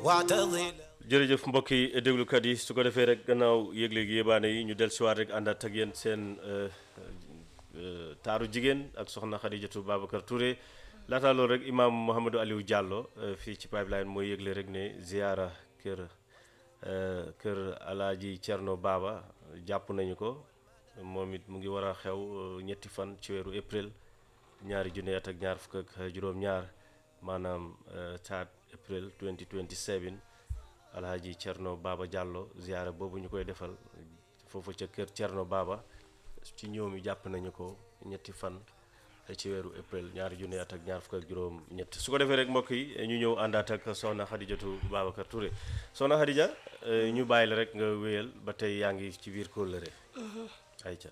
واعتضل jërëjëf mbokk yi déglukat yi su ko defee rek gannaaw yëgle gi yébaane yi ñu dellusiwaat rek àndaat ak yéen seen euh, euh, taaru jigéen ak soxna Xadijatu Babacar Touré laataa loolu rek imaam Mouhamadou Aliou Diallo euh, fii ci pipeline mooy yëgle rek ne ziyaara kër euh, kër alaaji Cerno Baba jàpp nañu ko moom it mu ngi war a xew euh, ñetti fan ci weeru april ñaari junne at ak ñaar fukk ak juróom-ñaar maanaam euh, 3 april 2027 alhaji Cerno Baba Diallo ziyaara boobu ñu koy defal foofu ca kër Cerno Baba ci ñoom yi jàpp nañu ko ñetti fan ci weeru april ñaari junne at ak ñaar fukk ak juróom ñett su ko defee rek mbokk yi ñu ñëw àndaat ak soxna Xadijatu Babacar Touré soxna Xadija euh, ñu bàyyi la rek nga wéyal ba tey yaa ngi ci biir kóllëre ayca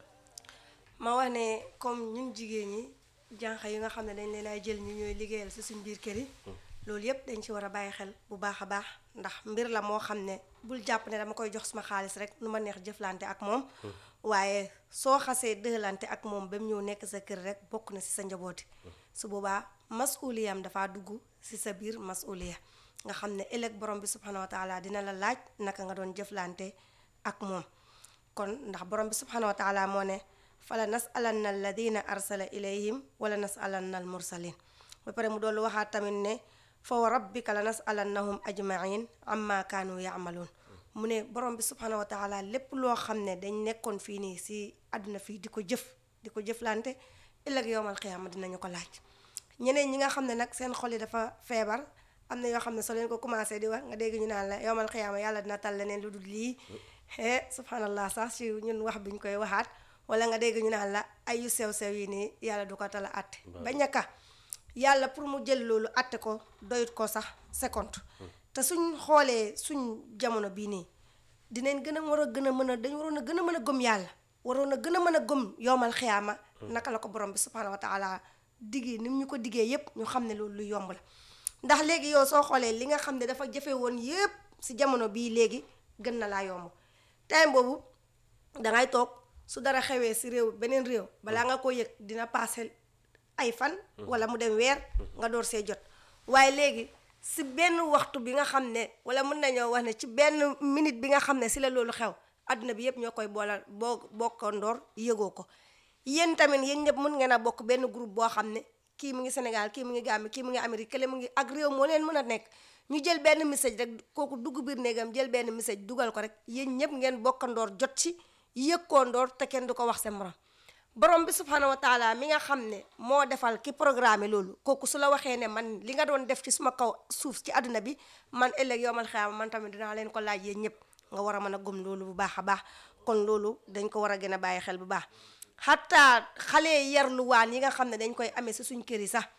ma wax ne comme ñun jigéen ñi jànq yi nga xam ne dañ leen ay jël ñu ñooy liggéeyal si suñ biir kër yi loolu yépp dañ ci war a bàyyi xel bu baax a baax ndax mbir la moo xam ne bul jàpp ne dama koy jox suma xaalis rek nu ma neex jëflante ak moom waaye soo xasee dëlante ak moom ba mu ñëw nekk sa kër rek bokk na si sa njabooti su boobaa masuliyam dafa dugg si sa biir masuliya nga xam ne ëllëg borom bi subhanahu wa taala dina la laaj naka nga doon jëflante ak moom kon ndax borom bi subhanahu wa taala moo ne fala nasalanna alladina arsala ilayhim wala nasalanna al mursalin ba pare mu doolu waxaat tamit ne fa wa rabbika la nasalannahum ajmain amma kaanu yaamaluun mu ne borom bi subhanahu wa taala lépp loo xam ne dañ nekkoon fii nii si àdduna fii di ko jëf di ko jëflante ëllëg yowmal xiyaama dinañu ko laaj ñeneen ñi nga xam ne nag seen xol yi dafa feebar am na yoo xam ne soo leen ko commencé di wax nga dégg ñu naan la yowmal xiyaama yàlla dina tal leneen lu dul lii eh subhanallah sax si ñun wax bi ñu koy waxaat wala nga dégg ñu naan la ay yu sew sew yi nii yàlla du ko tala atte ba ñakka yàlla pour mu jël loolu atte ko doyut ko sax seconde te suñ xoolee suñ jamono bii nii dinañ gën a war a gën a mën a dañ waroon a gën a mën a gëm yàlla waroon a gën a mën a gëm yowmal xiyaama naka la ko borom bi subhanahu wa taala diggee ni mu ñu ko diggee yépp ñu xam ne loolu lu yomb la ndax léegi yow soo xoolee li nga xam ne dafa jafe woon yépp si jamono bii léegi gën na laa yomb time boobu dangay toog su dara xewee si réew beneen réew balaa nga ko yëg dina paase ay fan wala mu dem weer nga door see jot waaye léegi si benn waxtu bi nga xam ne wala mën nañoo wax ne ci benn minute bi nga xam ne si la loolu xew adduna bi yëpp ñoo koy boolal boo bokkandoor yëgoo ko yéen tamit yéen ñëpp mën ngeen a bokk benn groupe boo xam ne kii mu ngi Sénégal kii mu ngi Gambie kii mu ngi Amérique kële mu ngi ak réew moo leen mën a nekk ñu jël benn message rek kooku dugg biir néegam jël benn message dugal ko rek yéen ñëpp ngeen bokkandoor jot ci yëkkoondoor te kenn du ko wax seen morom borom bi subhanahu wa taala mi nga xam ne moo defal ki programme loolu kooku su la waxee ne man li nga doon def ci suma kaw suuf ci àdduna bi man ëllëg yowmal xiyaama man tamit dinaa leen ko laaj yéen ñëpp nga war a mën a gëm loolu bu baax a baax kon loolu dañ ko war a gën a bàyyi xel bu baax xataa xale yarluwaan yi nga xam ne dañ koy amee si suñ kër yi sax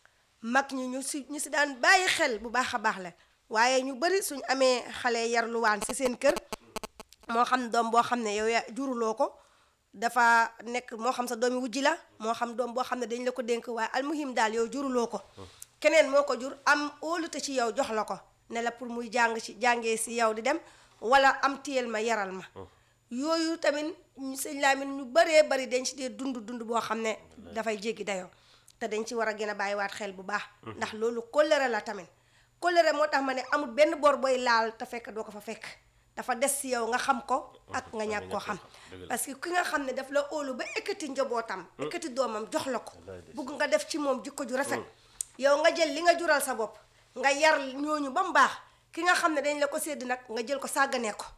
mag ñi ñu si ñu si daan bàyyi xel bu baax a baax la waaye ñu bari suñ amee xale yarluwaan si seen kër moo xam doom boo xam ne yow ya juruloo ko dafa nekk moo xam sa doomi wujji la moo xam doom boo xam ne dañ la ko dénk waaye almuhim daal yow juruloo ko keneen moo ko jur am óolute ci yow jox la ko ne la pour muy jàng ci jàngee si yow di dem wala am téyel ma yaral ma yooyu tamit sëñ Lamin ñu bëree bari dañ ci dee dund dund boo xam ne dafay jéggi dayoo te dañ ci war a gën a bàyyiwaat xel bu baax ndax loolu kóllëre la tamit kóllëre moo tax ma ne amul benn bor booy laal te fekk doo ko fa fekk dafa des si yow nga xam ko ak nga ñàkk koo xam parce que ki nga xam ne daf la óolu ba ekkati njabootam ekkati doomam jox la ko bugg nga def ci moom jikko ju rafet yow nga jël li nga jural sa bopp nga yar ñooñu ba mu baax ki nga xam ne dañ la ko sédd nag nga jël ko sàgganee ko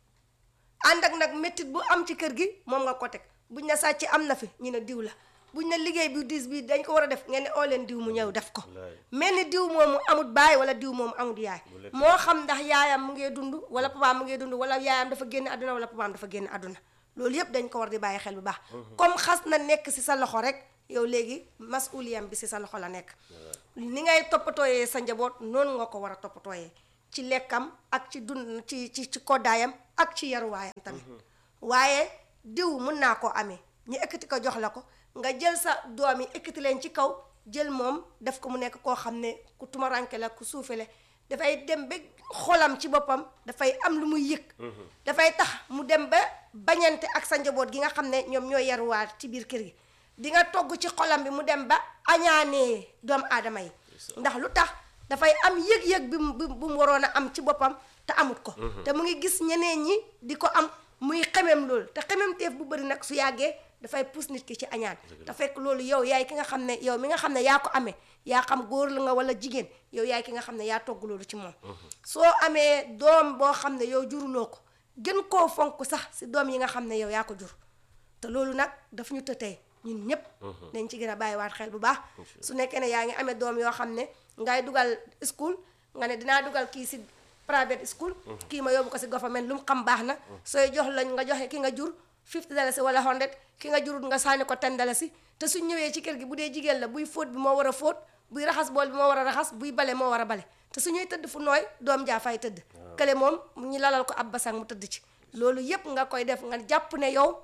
ànd ak nag méttit bu am ci kër gi moom nga ko teg buñ ne sàcc am na fi ñu ne diw la buñ ne liggéey bi diis bi dañ ko war a def ngeen ne oo leen diw mu ñëw def ko mel ni diw moomu amut baay wala diw moomu amut yaay moo xam ndax yaayam mu ngee dund wala papaam mu ngee dund wala yaayam dafa génn àdduna wala papaam dafa génn àdduna loolu yëpp dañ ko war di bàyyi xel bu baax comme xas na nekk si sa loxo rek yow léegi masuliyam bi si sa loxo la nekk ni ngay toppatooyee sa njaboot noonu nga ko war a toppatooyee ci lekkam ak ci dund ci ci ci koddaayam ak ci yaruwaayam tamit waaye diw mën naa koo amee ñu ekkati ko jox la ko nga jël sa doom yi ekkati leen ci kaw jël moom def ko mu nekk koo xam ne ku tumaranke la ku suufe la dafay dem ba xolam ci boppam dafay am lu muy yëg dafay tax mu dem ba bañante ak sa njaboot gi nga xam ne ñoom ñooy yaruwaat ci biir kër gi di nga togg ci xolam bi mu dem ba añaanee doomu aadama yi ndax lu tax dafay am yëg-yëg bi mu bi mu waroon a am ci boppam te amut ko te mu ngi gis ñeneen ñi di ko am muy xemem loolu te xemem teef bu bëri nag su yàggee dafay pousse nit ki ci añaan te fekk loolu yow yaay ki nga xam ne yow mi nga xam ne yaa ko amee yaa xam góor la nga wala jigéen yow yaay ki nga xam ne yaa togg loolu ci moom soo amee doom boo xam ne yow juruloo ko gën koo fonk sax si doom yi nga xam ne yow yaa ko jur te loolu nag daf ñu tëtee ñun ñëpp dañ ci gën a bàyyiwaat xel bu baax su nekkee ne yaa ngi amee doom yoo xam ne ngay dugal school nga ne dinaa dugal kii si private school kii ma yóbbu ko si government lu mu xam baax na sooy jox lañ nga joxe ki nga jur 50 dalasi wala 100 ki nga jurut nga sànni ko 10 dalasi te suñ ñëwee ci kër gi bu dee jigéen la buy fóot bi moo war a fóot buy raxas bool bi moo war a raxas buy bale moo war a bale te su ñuy tëdd fu nooy doom jaa fay tëdd kële moom ñu lalal ko ab basang mu tëdd ci loolu yépp nga koy def nga jàpp ne yow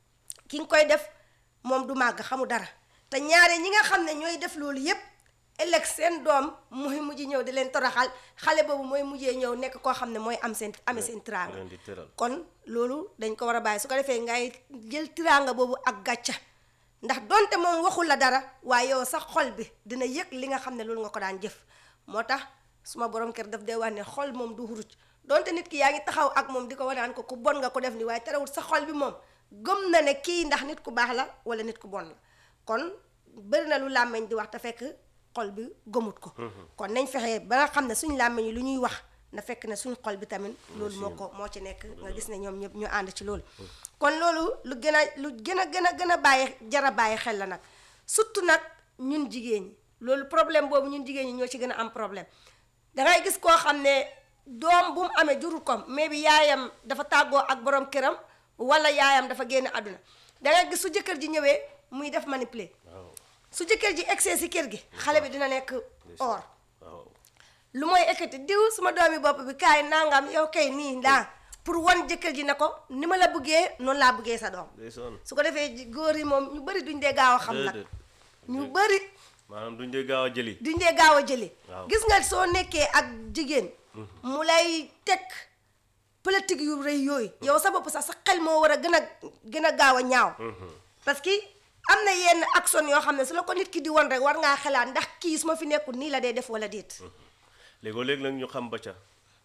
ki nga koy def moom du màgg xamu dara te ñaare ñi nga xam ne ñooy def loolu yépp ëllëg seen doom mooy mujj ñëw di leen toroxal xale boobu mooy mujjee ñëw nekk koo xam ne mooy am seen amee seen tiraanga leen di tëral kon loolu dañ ko war a bàyyi su ko defee ngay jël tiraanga boobu ak gàcca ndax donte moom waxul la dara waaye yow sax xol bi dina yëg li nga xam ne loolu nga ko daan jëf moo tax suma borom kër daf dee wax ne xol moom du xuruj donte nit ki yaa ngi taxaw ak moom di ko wanaan ko ku bon nga ko def ni waaye terewul sa xol bi moom gëm na ne kii ndax nit ku baax la wala nit ku bon la kon bëri na lu làmmeñ di wax te fekk xol bi gëmut ko kon nañ fexe ba nga xam ne suñ làmmeñ yi lu ñuy wax na fekk ne suñ xol bi tamit loolu moo ko moo ci nekk nga gis ne ñoom ñëpp ñu ànd ci loolu kon loolu lu gën a lu gën a gën a gën a bàyyi jara bàyyi xel la nag surtout nag ñun jigéen ñi loolu problème boobu ñun jigéen ñi ñoo ci gën a am problème dangay gis koo xam ne doom bu mu amee jurul ko mais bi yaayam dafa tàggoo ak borom këram wala yaayam dafa génn àdduna dangay gis su jëkkër ji ñëwee muy def manipuler waaw su jëkkër ji egsee si kër gi xale bi dina nekk or waaw lu mooy ekkati diw suma doomi bopp bi kaay nangam yow kay nii ndaa pour wan jëkkër ji ne ko ni ma la bëggee noonu laa bëggee sa doom day sonn su ko defee ji- góor yi moom ñu bëri duñ dee gaaw a xam nag déedéet ñu bëri maanaam duñ dee gaaw a jëli duñ dee gaaw a jëli Waaw. gis nga soo nekkee ak jigéen mu lay teg politique yu rëy yooyu yow sa bopp sax sa xel moo war a gën a gën a gaaw a ñaaw parce que am na yenn action yoo xam ne su la ko nit ki di won rek war ngaa xalaat ndax kii su ma fi nekkul nii la dee def wala déet léegoo léeg nag ñu xam ba ca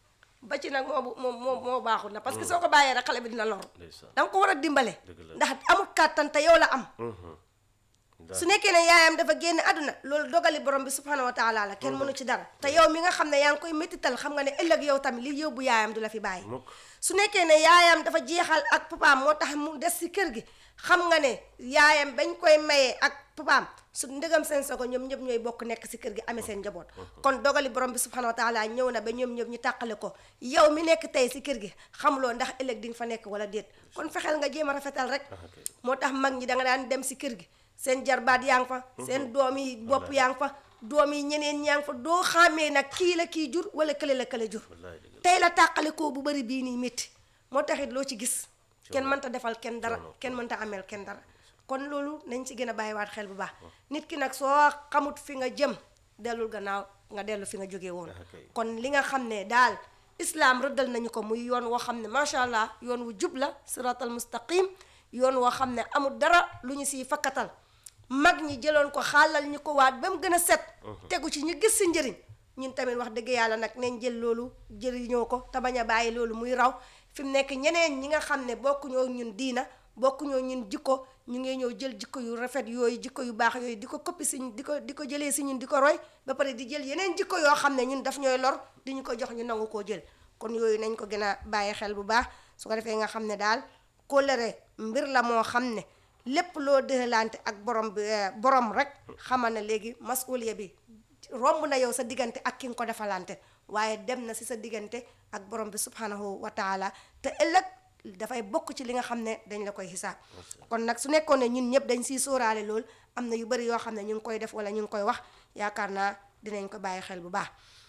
ba ci nag moo moo moo moo baaxul na parce que soo ko bàyyee rek xale bi dina lor ndeysaan da nga ko war a dimbale Dëgg la. ndax amul kàttan te yow la am daal su nekkee ne yaayam dafa génn àdduna loolu dogali borom bi subhanahu wa taala la kenn mënu ci dara te yow mi nga xam ne yaa ngi koy méttital xam nga ne ëllëg yow tamit li yóbbu yaayam du la fi bàyyi mukk su nekkee ne yaayam dafa jeexal ak papaam moo tax mu des si kër gi xam nga ne yaayam bañ koy mayee ak papaam su ndegam seen sogo ñoom ñëpp ñooy bokk nekk si kër gi amee seen njaboot kon dogali borom bi subhanahu wa taala ñëw na ba ñoom ñëpp ñu tàqale ko yow mi nekk tey si kër gi xamuloo ndax ëllëg di nga fa nekk wala déet kon fexeel nga jéem a rafetal rek kay. moo tax mag ñi da nga daan dem si kër gi seen jarbaat yaa ngi fa seen doom yi bopp yaa ngi fa doom yi ñeneen ñaa ngi fa doo xàmmee nag kii la kii jur wala kële la kële jur wallaay dëgg la tey la tàqale koo bu bari bii nii métti moo taxit loo ci gis kenn mënta defal kenn dara kenn mënta ameel kenn dara kon loolu nañ ci gën a bàyyiwaat xel bu baax nit ki nag soo xamut fi nga jëm dellul gannaaw nga dellu fi nga jógee woon kay. kon li nga xam ne daal islaam rëddal nañu ko muy yoon woo xam ne macha allah yoon wu jub la siratal mustaqim yoon woo xam ne amul dara lu ñu siy fakkatal mag ñi jëloon ko xaalal ñu ko waat ba mu gën a set tegu ci ñu gis si njëriñ ñun tamit wax dëgg yàlla nag nañ jël loolu jëriñoo ko te bañ a bàyyi loolu muy raw fi mu nekk ñeneen ñi nga xam ne bokkuñoo ñun diina bokkuñoo ñun jikko ñu ngi ñëw jël jikko yu rafet yooyu jikko yu baax yooyu di ko koppi si di ko di ko jëlee si ñun di ko roy ba pare di jël yeneen jikko yoo xam ne ñun daf ñooy lor di ñu ko jox ñu nangu koo jël kon yooyu nañ ko gën a bàyyi xel bu baax su ko defee nga xam ne daal kóllëre mbir la moo xam ne lépp loo dëxalante ak borom bi eh, borom rek xamal na léegi masuliya bi romb na yow sa diggante ak ki nga ko defalante waaye dem na si sa diggante ak borom bi subhanahu wa taala te ëllëg dafay bokk ci li nga xam ne dañ la koy xisaab kon nag su nekkoon ne ñun ñëpp dañ siy sóoraale lool am na yu bari yoo xam ne ñu ngi koy def wala ñu ngi koy wax yaakaar naa dinañ ko bàyyi xel bu baax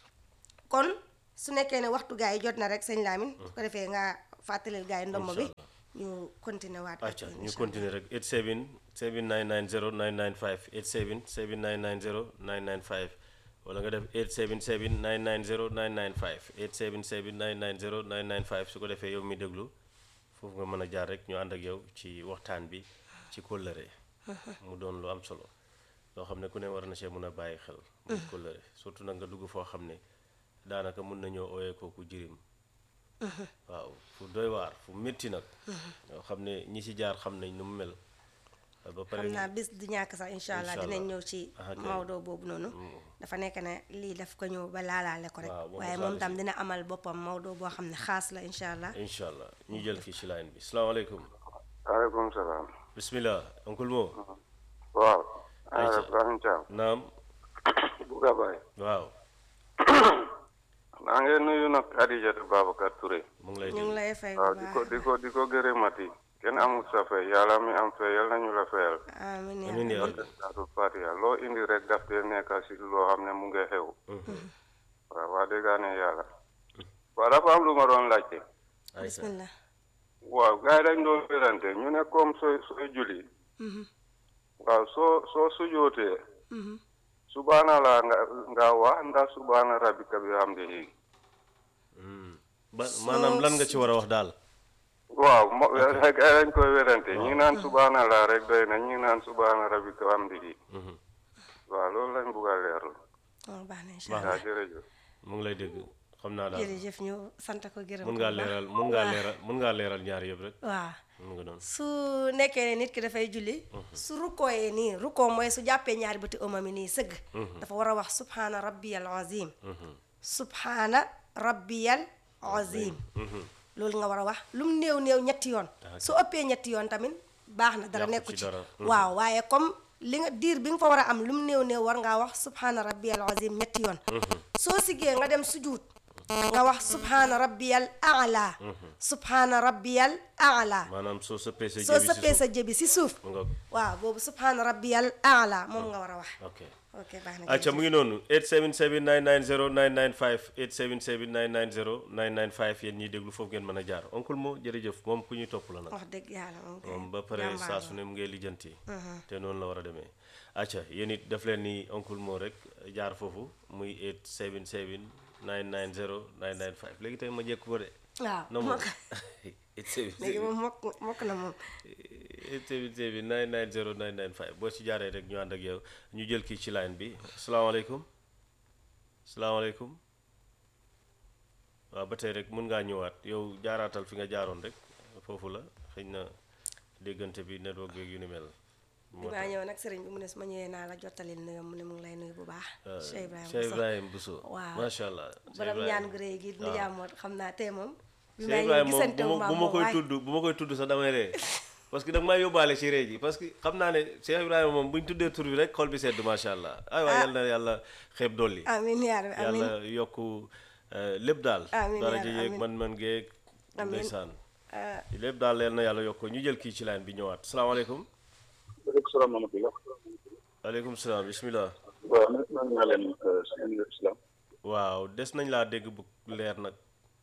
kon su nekkee ne waxtu gaa yi jot na rek sëñ Lamine su ko defee nga fàttalil gaa yi ndomb bi ñu continuer waat acca ñu continuer rek 87 7990 995 87 7990 995 wala nga def 877 990 995 877 990 995 su ko defee yow mi déglu foofu nga mën a jaar rek ñu ànd ak yow ci waxtaan bi ci kóllëre mu doon lu am solo loo xam ne ku ne war na see mun a bàyyi xel muy kóllëre surtout nag nga dugg foo xam ne daanaka mun nañoo ooyee kooku jirim waaw fu doy waar fu métti nag yoo xam ne ñi ci jaar xam nañ nu mu mel ba pare xam naa bis du ñàkk sax incha allah Incha dinañ allah. ñëw ci Aha, kay. Maodo boobu noonu dafa nekk ne lii daf ko ñëw ba laalaale ko rek Waaw, moom waaye dafa moom am tam si. dina amal boppam Maodo boo xam ne xaas la incha allah incha allah ñu jël kii ci line bi salaamaaleykum waaleykum salaam. bismillah oncle Mo waaw. Ayca. Ibrahima Thiam. naam Bouga Baye. waaw maa ngi nuyu nag Adijatu Babacar Touré. mu ngi lay ñu ngi déglu lay fay bu waaw di ko baax di ko di ko gërëmati. kenn amul sa fay yàlla mi am fay yal nañu la fayal. amiin yaa amiin yaa rabbi. rabbi Saatu Fatiha loo indi rek daf dee nekk si loo xam ne mu ngi xew. waaw wax dëgg ne yàlla. waaw dafa am lu ma doon laajte. ayca bismillah waaw gars yi dañ doon wérante ñu ne comme sooy sooy julli. waaw soo soo sujootee. subhaana la nga nga wax ndax subhaana rabbika bi hamdihi. ba maanaam lan nga ci war a wax daal waaw mo gars yi dañ koy wérante ñi naan subhaana la rek doy na ñi naan subhaana rabbika wa hamdihi. waaw loolu lañ bugg a leerlu. oh, baax na incha Baax allah waaw jërëjëf. mu ngi lay dégg xam naa daal jërëjëf ñu sant ko gërëm mun ko ngaa bu baax. leeral mun ngaa leeral mun ngaa leeral ñaar yëpp rek waaw mun nga doon su nekkee ne nit ki dafay julli su rukkooyee nii rukkoo mooy su jàppee ñaari bëti ëmam yi nii sëgg dafa war a wax subhaana rabbiyal azim subhaana rabbiyal azim loolu nga war a wax lu mu néew néew ñetti yoon su ëppee ñetti yoon tamit baax na dara Yàqu nekku ci ci dara. waaw waaye comme li nga diir bi nga fa war a am lu mu néew néew war ngaa wax subhaana rabbiyal azim ñetti yoon soo siggee nga dem sujuut nga wax subhaana rabbiyal aala subhaana rabbiyal aala maanaam soo sëppee sa soo jëbi si sëppee sa suuf jëbi si suuf mu nga waaw boobu subhaana rabbiyal aala moom nga war a wax ok ok baax na acca mu ngi noonu 877 990 995 877 990 995 yéen ñiy déglu foofu ngeen mën a jaar oncle moo jërëjëf moom ku ñuy topp la nag wax dëgg yàlla moom kay moom ba pare jàmbaar saa la. su ne mu ngay lijjanti te noonu la war a demee acca yéen it def leen ni oncle moo rek jaar foofu muy 877 990 995 léegi tey ma jekk ko de waaw na moom mokk 877 léegi moom mokk mokk na moom 877 990 995 boo ci jaaree rek ñu ànd ak yow ñu jël kii ci line bi salaamaaleykum salaamaaleykum waaw ba tey rek mun ngaa ñëwaat yow jaaraatal fi nga jaaroon rek foofu la xëy na déggante bi network beeg yu ni mel. bi maa ñëw nag sëriñ bi mu ne su ma ñëwee naa la jottalil nuyoo mu ne mu ngi lay nuyu bu baax Cheikh Ibrahima Cheikh Bousso. Ibrahim Bousso waaw macha allah Cheikh borom Ibrahim. ñaan gu rëy gi ni jaamoot xam naa tey moom bi Cheikh may ñëw Ibrahim moom gisante bu wu ma ma bu ma moom koy waaye tudd bu ma koy tudd sax damay ree parce que da nga may yóbbaale ci ree ji parce que xam naa ne Cheikh Ibrahima moom bu ñu tuddee tur bi rek xol bi sedd macha allah ay waay yal na yàlla xeeb dolli amiin yaa rabbi amiin yàlla yokku eh, lépp daal Amiin dara yaa ji rabbi, yeeg amiin. man-man geeg Amiin. ndeysaan Ah, lépp daal yal na yàlla yokku ñu jël kii ci line bi ñëwaat salaamaaleykum waaleykum salaam wa rahmatulah. aleykum salaam bismillah waaw nag maa ngi leen seen islam. waaw des nañ laa dégg bu leer nag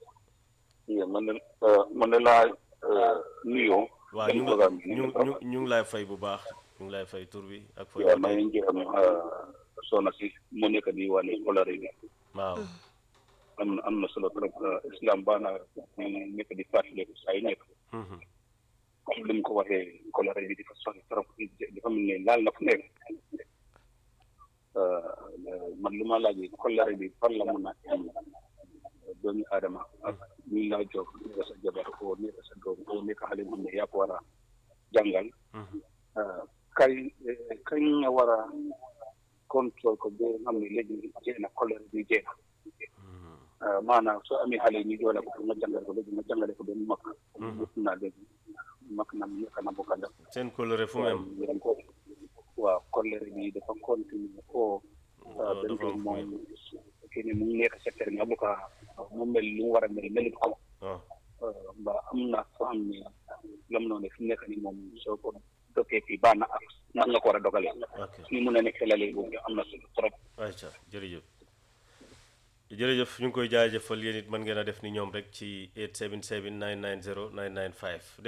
oui man de man de laa nuyoo. waaw ñu ngi ñu ñu ñu ngi lay fay bu baax ñu ngi lay fay tur bi ak fay waaw maa ngi gërëm soxna si mu nekk di wane kolare bi waaw am na am na solo trop islam baax na ñu nekk di fàttaliku saa yu nekk Mhm. comme li mu ko waxee kolare bi dafa sori trop dafa mel ne laal na fu nekk man lu ma laajee kolare bi fan la mun a am doomi aadama ak ñu laa jox nekk sa jabar oo nekk sa doom oo nekk xale bu xam ne yaa ko war a jàngal Mhm. kay kañ nga war a contrôle ko ba nga xam ne léegi jeex na kolere bi jeex na maanaam soo amee xale ñu joole ko pour nga jàngale ko léegi nga jàngale ko ba mu mag gis naa léegi mag na mu nekk na bu kàlla seen coloré fu mu am yéen ko waaw kolere bi dafa continuer o waaw dañ dafa ko am fu mu moom kii ne mu ngi nekk secteur nga bu ko mu mel lu mu war a mel melut ko ah ba am na foo xam ne lam noonu fi mu nekk nii moom soo ko dokkee fii baax na ak nan nga ko war a dogalee ok ni mun a nekk xelale boobu am na solo trop ayca jërëjëf jërëjëf ñu ngi koy jaajëfal yéen it mën ngeen a def ni ñoom rek ci 877 990 995